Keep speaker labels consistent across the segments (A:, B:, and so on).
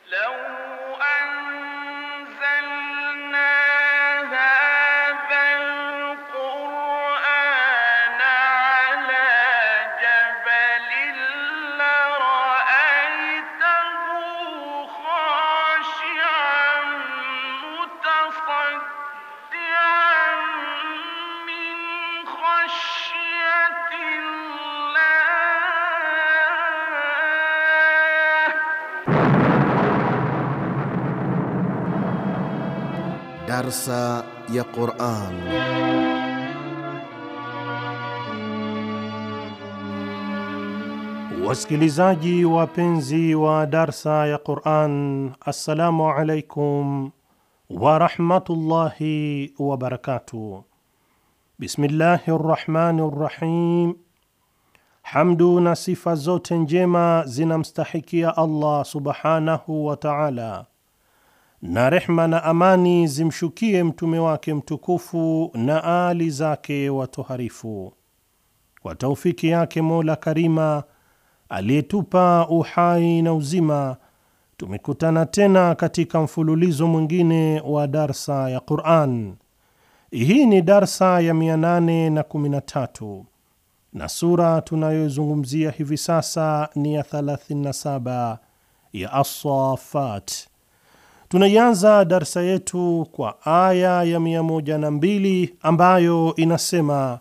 A: لو أنزلنا هذا القرآن على جبل لرأيته خاشعا متصدعا من خشية الله
B: Darsa ya Quran.
C: Wasikilizaji wapenzi wa darsa ya Quran, assalamu alaikum warahmatullahi wabarakatuh. Bismillahi rrahmani rrahim. Hamdu na sifa zote njema zinamstahikia Allah subhanahu wa taala, na rehma na amani zimshukie mtume wake mtukufu na aali zake watoharifu. Kwa taufiki yake Mola Karima aliyetupa uhai na uzima, tumekutana tena katika mfululizo mwingine wa darsa ya Quran. Hii ni darsa ya 813 na sura tunayozungumzia hivi sasa ni ya 37 ya As-Saffat. Tunaianza darsa yetu kwa aya ya 102 ambayo inasema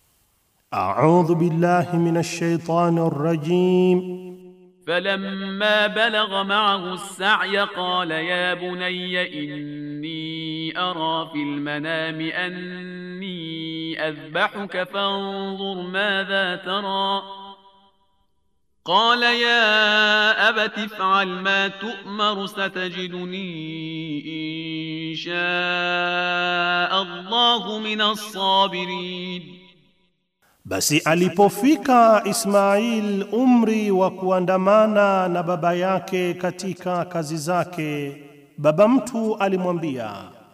C: A'udhu billahi minash shaitani rrajim
D: فلما بلغ معه السعي قال يا بني إني أرى في المنام أني أذبحك فانظر ماذا ترى قال يا أبت افعل ما تؤمر ستجدني إن شاء الله من الصابرين
C: Basi alipofika Ismail umri wa kuandamana na baba yake katika kazi zake, baba mtu alimwambia,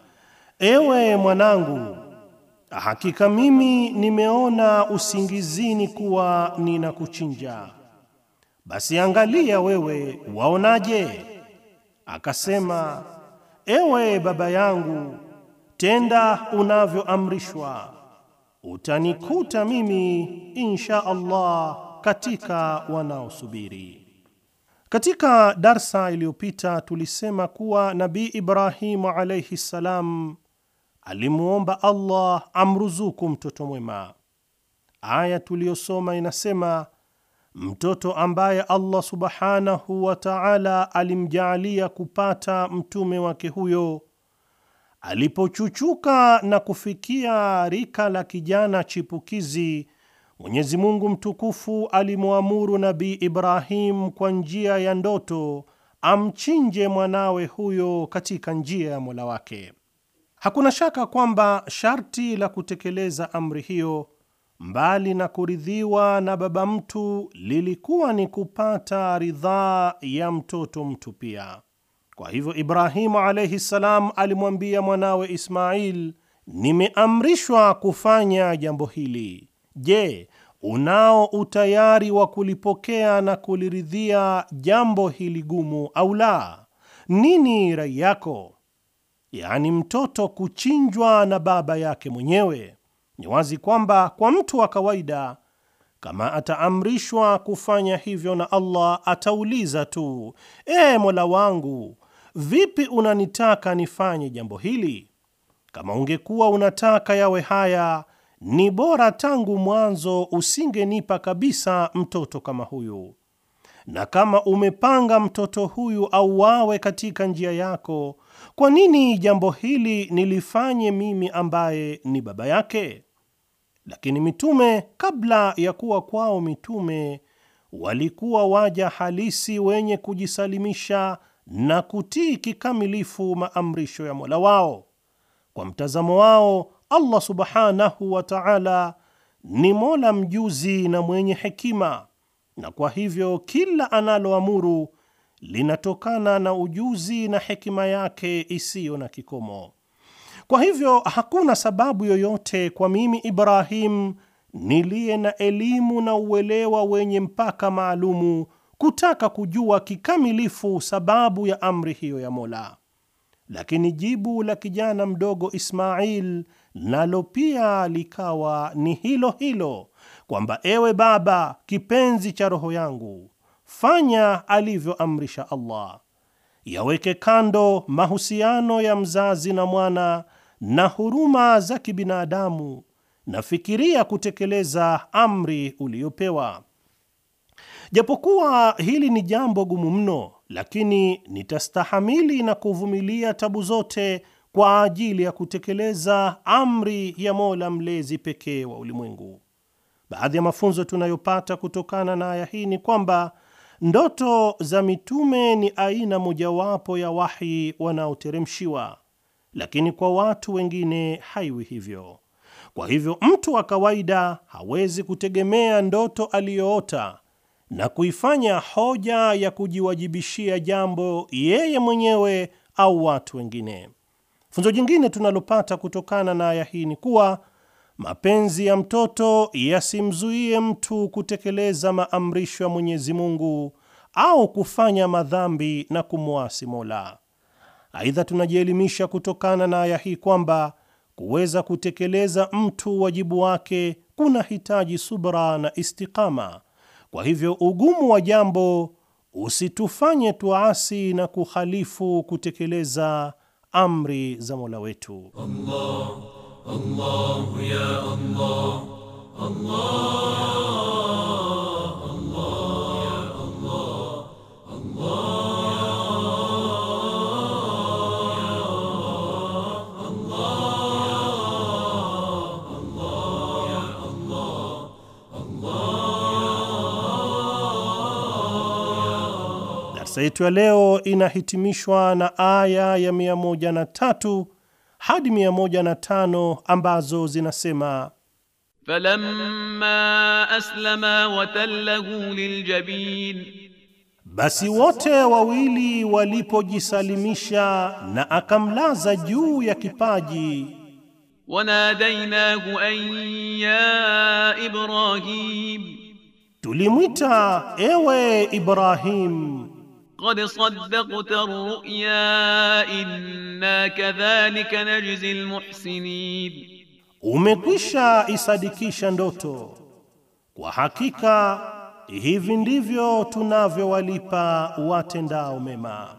C: ewe mwanangu, hakika mimi nimeona usingizini kuwa ninakuchinja. Basi angalia wewe, waonaje? Akasema, ewe baba yangu, tenda unavyoamrishwa utanikuta mimi insha Allah katika wanaosubiri. Katika darsa iliyopita tulisema kuwa Nabii Ibrahimu alayhi salam alimwomba Allah amruzuku mtoto mwema. Aya tuliyosoma inasema mtoto ambaye Allah subhanahu wa ta'ala alimjaalia kupata mtume wake huyo alipochuchuka na kufikia rika la kijana chipukizi, Mwenyezi Mungu mtukufu alimwamuru Nabii Ibrahim kwa njia ya ndoto amchinje mwanawe huyo katika njia ya Mola wake. Hakuna shaka kwamba sharti la kutekeleza amri hiyo, mbali na kuridhiwa na baba mtu, lilikuwa ni kupata ridhaa ya mtoto mtu pia. Kwa hivyo Ibrahimu alayhi salam alimwambia mwanawe Ismail, nimeamrishwa kufanya jambo hili. Je, unao utayari wa kulipokea na kuliridhia jambo hili gumu au la? Nini rai yako? Yaani mtoto kuchinjwa na baba yake mwenyewe. Ni wazi kwamba kwa mtu wa kawaida kama ataamrishwa kufanya hivyo na Allah atauliza tu, e Mola wangu, vipi unanitaka nifanye jambo hili? Kama ungekuwa unataka yawe haya, ni bora tangu mwanzo usingenipa kabisa mtoto kama huyu. Na kama umepanga mtoto huyu auawe katika njia yako, kwa nini jambo hili nilifanye mimi ambaye ni baba yake? Lakini mitume kabla ya kuwa kwao mitume walikuwa waja halisi wenye kujisalimisha na kutii kikamilifu maamrisho ya Mola wao. Kwa mtazamo wao, Allah subhanahu wa ta'ala ni Mola mjuzi na mwenye hekima, na kwa hivyo kila analoamuru linatokana na ujuzi na hekima yake isiyo na kikomo. Kwa hivyo hakuna sababu yoyote kwa mimi Ibrahim niliye na elimu na uelewa wenye mpaka maalumu kutaka kujua kikamilifu sababu ya amri hiyo ya Mola. Lakini jibu la kijana mdogo Ismail nalo pia likawa ni hilo hilo, kwamba ewe baba, kipenzi cha roho yangu, fanya alivyoamrisha Allah, yaweke kando mahusiano ya mzazi na mwana na huruma za kibinadamu, na fikiria kutekeleza amri uliyopewa. Japokuwa hili ni jambo gumu mno, lakini nitastahamili na kuvumilia tabu zote kwa ajili ya kutekeleza amri ya Mola mlezi pekee wa ulimwengu. Baadhi ya mafunzo tunayopata kutokana na aya hii ni kwamba ndoto za mitume ni aina mojawapo ya wahi wanaoteremshiwa, lakini kwa watu wengine haiwi hivyo. Kwa hivyo mtu wa kawaida hawezi kutegemea ndoto aliyoota na kuifanya hoja ya kujiwajibishia jambo yeye mwenyewe au watu wengine. Funzo jingine tunalopata kutokana na aya hii ni kuwa mapenzi ya mtoto yasimzuie mtu kutekeleza maamrisho ya Mwenyezi Mungu au kufanya madhambi na kumwasi Mola. Aidha, tunajielimisha kutokana na aya hii kwamba kuweza kutekeleza mtu wajibu wake kuna hitaji subra na istikama. Kwa hivyo ugumu wa jambo usitufanye tuasi na kuhalifu kutekeleza amri za Mola wetu.
E: Allah, Allah, ya Allah, Allah, Allah, ya Allah,
C: Darsa yetu ya leo inahitimishwa na aya ya 103 hadi 105 ambazo zinasema
D: falamma aslama watallahu liljabin,
C: basi wote wawili walipojisalimisha na akamlaza juu ya kipaji,
D: wanadainahu an ya Ibrahim,
C: tulimwita ewe Ibrahim,
D: qad saddaqta ar-ru'ya inna kadhalika najzi al-muhsinin,
C: umekwisha isadikisha ndoto, kwa hakika hivi ndivyo tunavyowalipa watendao mema.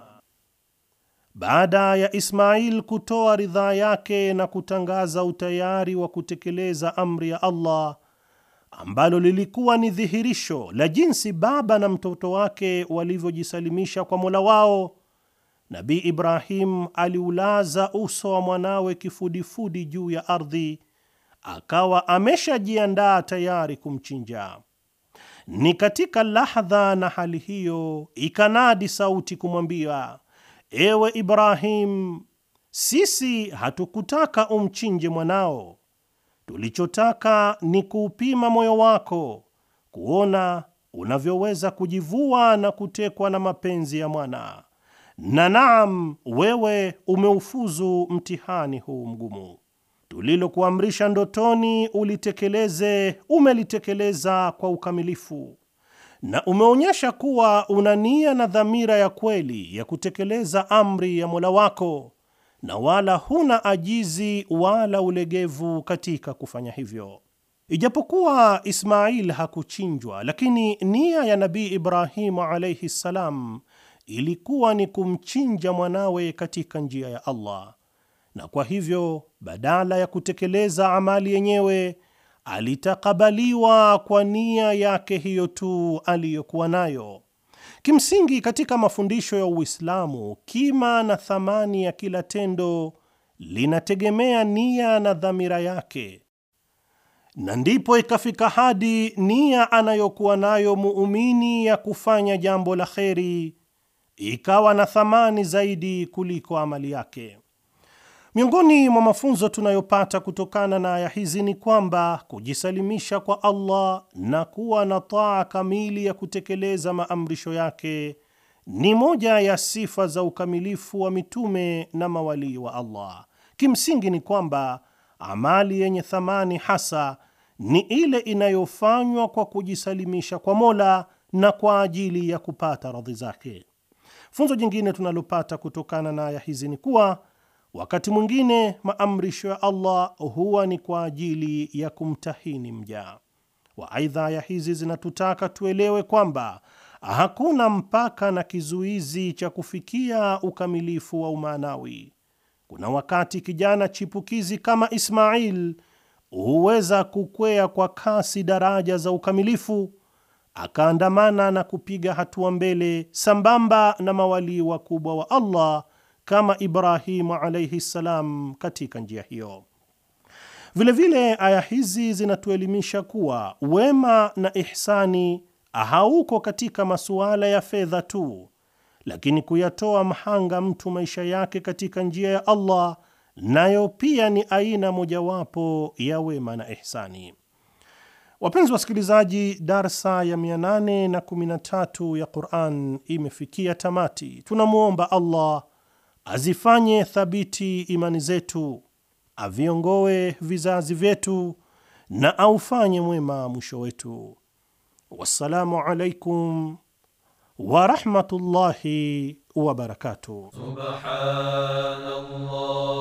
C: Baada ya Ismail kutoa ridhaa yake na kutangaza utayari wa kutekeleza amri ya Allah ambalo lilikuwa ni dhihirisho la jinsi baba na mtoto wake walivyojisalimisha kwa Mola wao, Nabii Ibrahim aliulaza uso wa mwanawe kifudifudi juu ya ardhi, akawa ameshajiandaa tayari kumchinja. Ni katika lahdha na hali hiyo ikanadi sauti kumwambia, ewe Ibrahim, sisi hatukutaka umchinje mwanao Tulichotaka ni kuupima moyo wako, kuona unavyoweza kujivua na kutekwa na mapenzi ya mwana. Na naam, wewe umeufuzu mtihani huu mgumu. Tulilokuamrisha ndotoni ulitekeleze, umelitekeleza kwa ukamilifu, na umeonyesha kuwa una nia na dhamira ya kweli ya kutekeleza amri ya Mola wako na wala huna ajizi wala ulegevu katika kufanya hivyo. Ijapokuwa Ismail hakuchinjwa, lakini nia ya Nabii Ibrahimu alaihi ssalam ilikuwa ni kumchinja mwanawe katika njia ya Allah, na kwa hivyo badala ya kutekeleza amali yenyewe alitakabaliwa kwa nia yake hiyo tu aliyokuwa nayo. Kimsingi, katika mafundisho ya Uislamu, kima na thamani ya kila tendo linategemea nia na dhamira yake, na ndipo ikafika hadi nia anayokuwa nayo muumini ya kufanya jambo la kheri ikawa na thamani zaidi kuliko amali yake. Miongoni mwa mafunzo tunayopata kutokana na aya hizi ni kwamba kujisalimisha kwa Allah na kuwa na taa kamili ya kutekeleza maamrisho yake ni moja ya sifa za ukamilifu wa mitume na mawalii wa Allah. Kimsingi ni kwamba amali yenye thamani hasa ni ile inayofanywa kwa kujisalimisha kwa Mola na kwa ajili ya kupata radhi zake. Funzo jingine tunalopata kutokana na aya hizi ni kuwa wakati mwingine maamrisho ya Allah huwa ni kwa ajili ya kumtahini mja wa. Aidha, aya hizi zinatutaka tuelewe kwamba hakuna mpaka na kizuizi cha kufikia ukamilifu wa umaanawi. Kuna wakati kijana chipukizi kama Ismail huweza kukwea kwa kasi daraja za ukamilifu, akaandamana na kupiga hatua mbele sambamba na mawalii wakubwa wa Allah kama Ibrahimu alaihi ssalam katika njia hiyo. Vilevile aya hizi zinatuelimisha kuwa wema na ihsani hauko katika masuala ya fedha tu, lakini kuyatoa mhanga mtu maisha yake katika njia ya Allah nayo pia ni aina mojawapo ya wema na ihsani. Wapenzi wasikilizaji, darsa ya 813 ya Quran imefikia tamati. Tunamwomba Allah azifanye thabiti imani zetu, aviongoe vizazi vyetu na aufanye mwema mwisho wetu. Wassalamu alaikum wa rahmatullahi wa barakatuh.
E: Subhanallah